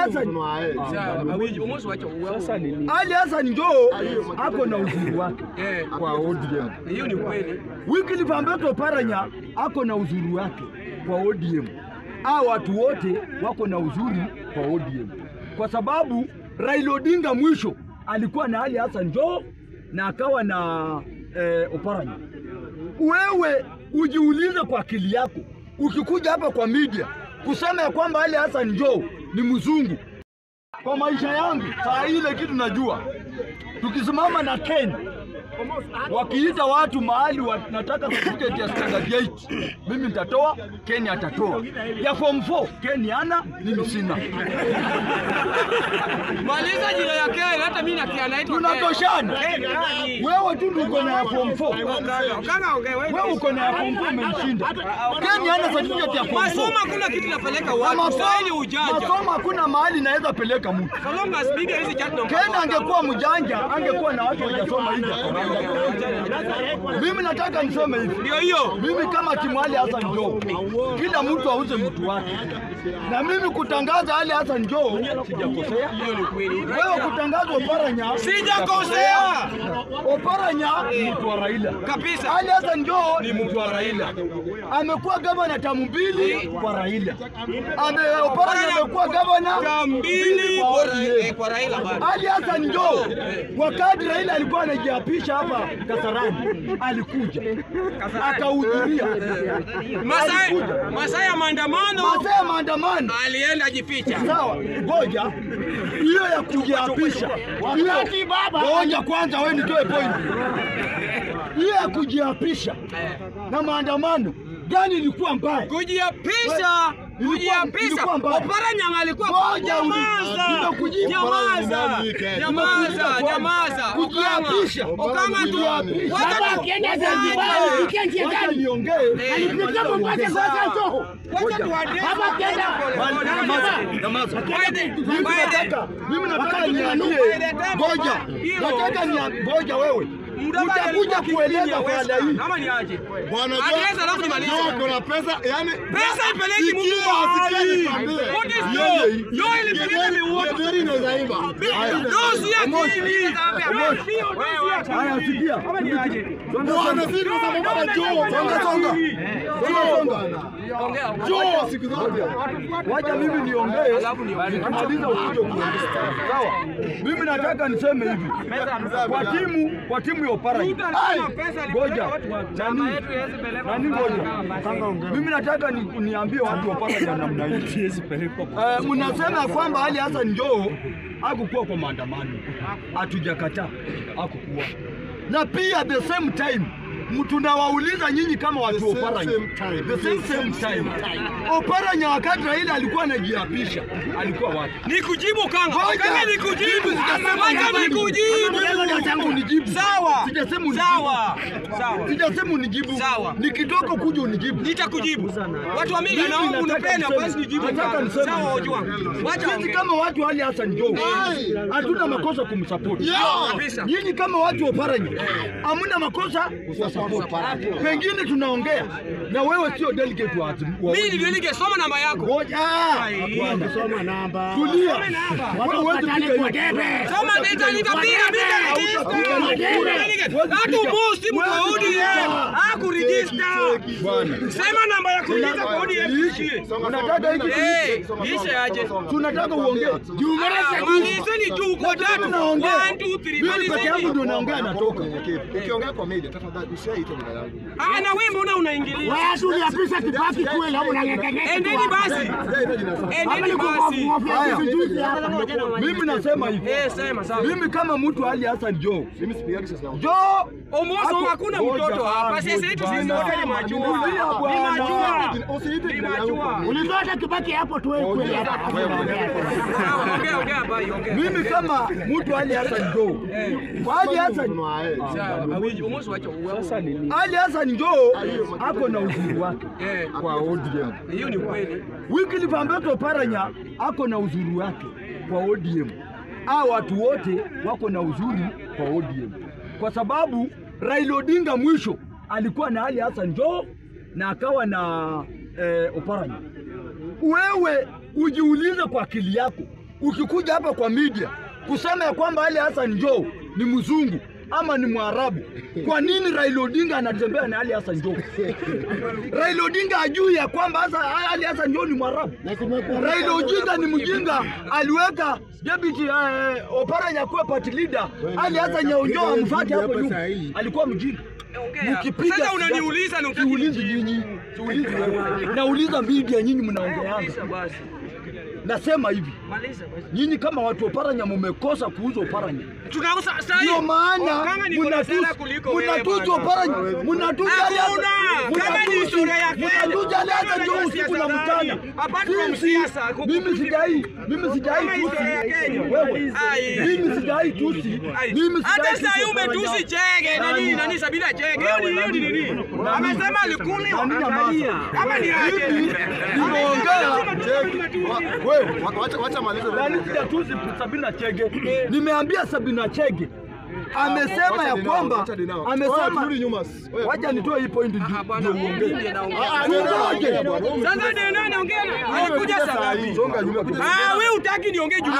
Hassan Sasa ni nini? Ali Hassan Joho ako na uzuri wake Eh. kwa ODM. Hiyo ni kweli. Wycliffe Ambeto Oparanya ako na uzuri wake kwa ODM. Hao watu wote wako na uzuri kwa ODM, kwa sababu Raila Odinga mwisho alikuwa na Ali Hassan Joho na akawa na eh, Oparanya. Wewe ujiulize kwa akili yako, ukikuja hapa kwa media kusema ya kwamba Ali Hassan Joho ni mzungu, kwa maisha yangu saa ile kitu najua, tukisimama na Kenya wakiita watu mahali wanataka certificate ya standard 8 mimi nitatoa, Kenya atatoa. Ya form 4 Kenya ana, mimi sina. Maliza jina ya Kenya, hata mimi nakia naitwa Tunatoshana. Kenya. Wewe tu ndio uko na ya form 4. Kanga ongea wewe. Wewe uko na ya form 4 umenishinda. Kenya ana certificate ya form 4. Masomo hakuna kitu napeleka Na watu. Sasa ni masomo ujanja. masomo hakuna mahali naweza peleka mtu. So long as media hizi chat na Kenya angekuwa mjanja, angekuwa na watu wajasoma nje. Mimi nataka niseme hivi. Ndio hiyo. Mimi kama timu Ali Hassan Joho, kila mtu auze mtu wake, na mimi kutangaza Ali Hassan Joho sijakosea. Hiyo ni kweli. Wewe kutangaza Oparanya Sijakosea. Oparanya ni mtu wa Raila Kabisa. Ali Hassan Joho ni mtu wa Raila, amekuwa gavana tamu mbili kwa Raila. Ame Oparanya amekuwa gavana Mbili kwa kwa ODM. eh, kwa Raila bado. Ali Hassan Joho wakati Raila alikuwa anajiapisha hapa Kasarani, alikuja akahudhuria Masai Masai ya maandamano masaa ya maandamano. alienda jificha. Sawa, ngoja hiyo ya kujiapisha, hiyo ngoja kwanza, wewe nitoe point. Hiyo ya kujiapisha na maandamano gani ilikuwa mbaya? Kujiapisha, Ilikuwa- kujiapisha. ilikuwa mbaya. Oparanya alikuwa Ngoja uli- nyamaza. nimekujibu. Nyamaza. Nimekujibu Nyamaza, kwanza. nyamaza. Kujiapisha. Okanga tu. Kujiapisha. Wacha Baba, tu- akienda wacha Zanzibar, tu- alifikia nchi Wacha gani? niongee. Alipitia Mombasa sasa Joho. wacha tuwadesi. Baba akienda Nyamaza, nyamaza. Mimi nataka mimi nataka niambie, ngoja, nataka ni ngoja wewe utakuja kueleza baada hii. Kama ni aje? Bwana Address alafu nimalize. kuna pesa yani Pesa ipeleki mtu Sikia, mahali. sikia nikwambie. What is Yeye, law? Law ilipeleka Gederi- miwoto. Gederi inaweza imba. Haya. Law si ya Emoji. dini. Wewe, Haya, sikia. Bwana si kwa sababu baba Joho. Songa, songa. Songa, songa. Joho siku zote. Wacha mimi niongee, nikimaliza ukuje kuongea. Sawa. Mimi nataka niseme hivi kwa timu kwa timu ya Oparanya. Ngoja. Nani? Nani ngoja. Mimi nataka ni, niambie watu wa Oparanya namna hii. Eh, mnasema kwamba Ali Hassan Joho hakukuwa kwa maandamano. Hatujakataa. Hakukuwa. Na pia the same time tunawauliza nyinyi kama watu wa The same, Oparanya. same time. The same, same time. Oparanya wakati Raila alikuwa anajiapisha alikuwa wapi? Nikujibu kanga. Ngoja. Kanga nikujibu. Sijasema Wacha unijibu. nikujibu. Sijasema unijibu. Sawa. Sijasema unijibu. Sawa. Sawa. Sijasema unijibu. Sawa. Nikitoka kuja unijibu. Nitakujibu. Watu wa media Mimi naomba nataka unipende niseme- basi nijibu. nataka kanga. niseme Sawa hivi. Ojwang. Wacha Sisi ongea. kama watu wa Ali Hassan Joho hatuna makosa kumsupport. Kabisa. Nyinyi kama watu wa Oparanya hamna makosa kusupport. Pengine tunaongea na wewe sio delegate wa wa- Mimi ndio ningesoma namba yako. Ngoja. Hapana. Soma namba. Tulia. Wewe huwezi Wapatane piga kwa hivi. debe. Soma nita nitapiga nita. Hatu mosi mko ODM. Haku register. Bwana. Sema namba ya kuingiza kwa ODM ishie. Unataka hiki Eh, ishe aje. tunataka uongee. Ah, Malizeni tu uko tatu. Tunaongea. 1 2 3 Mimi peke yangu malizeni. ndio naongea natoka. Ukiongea kwa media tafadhali usiaite jina yangu. Ah, na wewe mbona unaingilia? Watu uliapisha Kibaki kweli au unang'ang'ania? Endeni basi. Usiaite jina yangu. Endeni basi. Haya. Vijuzi hapa. Mimi nasema hivi. Eh, sema sawa. Mimi kama mtu Ali Hassan Joho. Mimi sipigagi sasa yangu. Joho Omoso Hapo- hakuna Ngoja, mtoto hapa. ah, Sasa yetu bwana. sisi wote ni majua. Tulia, Ni bwana. majua. Usiite Ni jina yangu. majua. Ulitoa hata Kibaki hapo tu wewe kweli hapa. Sawa, Ongea ongea hapa, ongea. mimi kama mtu Ali Hassan Joho. Kwa Ali Hassan Sawa, Omoso wacha Sasa ni nini? Ali Hassan Joho ako na uzuri wake Eh, kwa ODM. hiyo ni kweli. Wycliffe Ambeto Oparanya ako na uzuri wake kwa ODM. Hao watu wote wako na uzuri kwa ODM, kwa sababu Raila Odinga mwisho alikuwa na Ali Hassan Joho na akawa na eh, Oparanya. Wewe ujiulize kwa akili yako, ukikuja hapa kwa media kusema ya kwamba Ali Hassan Joho ni mzungu ama ni Mwarabu, kwa nini Raila Odinga anatembea na Ali Hassan Joho? Raila Odinga ajui ya kwamba hasa Ali Hassan Joho ni Mwarabu. Raila Odinga ni mjinga, aliweka deputy eh, Oparanya kuwa party leader, Ali Hassan Joho amfuate hapo nyuma, alikuwa mjinga. Mkipiga Sasa unaniuliza na utaki siulizi nyinyi, siulizi wewe, nauliza media, nyinyi mnaongeanga. Maliza basi. Nasema hivi, Maliza basi. nyinyi kama watu wa Oparanya mumekosa kuuza Oparanya. Tunauza sasa Ndio hivi. maana Kama niko na sera mnatusi kuliko wewe mnatusi bwana. Oparanya, mnatusi Ali Hassan- Hakuna. Kama ni mnatusi- historia ya Kenya. mnatusi Ali Hassan Kama Joho ni usiku na siasa mchana. gani? Apart from Sisi- siasa, kuku- Mimi sijai, mimi sijai Kama tusi historia ya Kenya. wewe. Ai. Mimi sijai tusi. Ai. Mimi sijai Hata tusi sasa hivi Oparanya. umetusi Chege nani nani Sabina Chege. Hiyo ni hiyo ni nini? Amesema alikuliwa. Nani nyamaza? Kama ni yake. Mimi nimeongea wewe Wa- Wacha wacha malize. Nani sijatusi Sabina Chege. Nimeambia Sabina Chege amesema Wacha ya dinao, kwamba wacha dinao. amesema Turudi nyuma. Wewe, wacha nitoe hii point ndio Hapana, ndio mimi uongee. ndiye naongea. Ah, ndio naongea bwana. Wewe Sasa ndio nani ongea? Alikuja saa ngapi? Songa nyuma kidogo. Ah, wewe utaki niongee juu.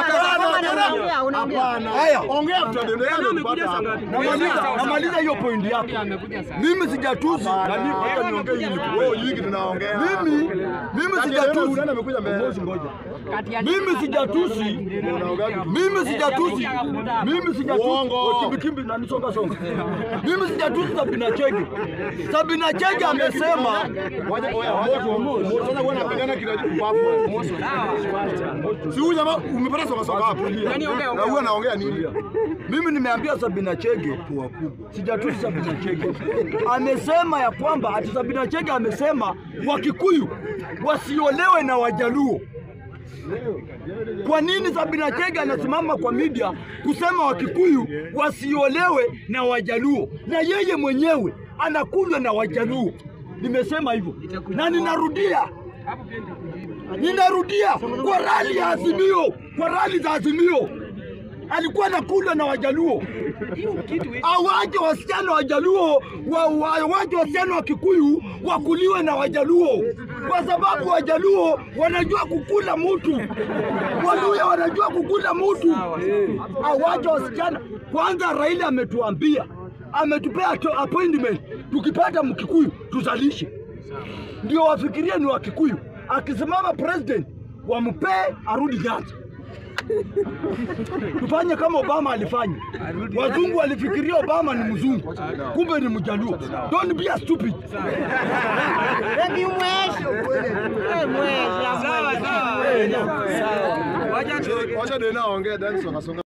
Haya, Ongea tutaendelea Nani amekuja saa ngapi? namaliza namaliza hiyo point yako. Mimi sijatusi nani, wacha niongee hili. Wewe nyingi tunaongea. Mimi mimi Kati ya sijatusi. nani amekuja mbele? Ngoja, ngoja. Mimi sijatusi. Unaongea kitu. Mimi sijatusi. Mimi sijatusi. Uongo. Oh, Kimbi kimbi na nisonga songa. Mimi sijatusi Sabina Chege. Sabina Chege amesema Wacha oya moto. Moto sasa wewe unapigana kila kupafu. Si huyu jamaa umepata soka soka hapo. Nani ongea, Na huyu anaongea nini? mimi nimeambia Sabina Chege sijatusi Sabina Chege. Amesema ya kwamba ati Sabina Chege amesema Wakikuyu wasiolewe na Wajaluo. Kwa nini Sabina Chege anasimama kwa media kusema Wakikuyu wasiolewe na Wajaluo na yeye mwenyewe anakunywa na Wajaluo? Nimesema hivyo na ninarudia, ninarudia kwa rali ya Azimio, kwa rali za Azimio alikuwa anakunywa na Wajaluo. Awache wasichana Wajaluo wa, wa, wache wasichana wa Kikuyu wakuliwe na Wajaluo kwa sababu Wajaluo wanajua kukula mutu, Waluya wanajua kukula mutu. Awache wasichana kwanza. Raila ametuambia ametupea to- appointment, tukipata Mkikuyu tuzalishe, ndio wafikirie ni Wakikuyu. Akisimama president wampee arudi Nyanza tufanye kama Obama alifanya. Wazungu walifikiria Obama ni mzungu, kumbe ni mjaluo. Don't be a stupid. Sawa sawa. Wacha Wacha ndio naongea then soka soka.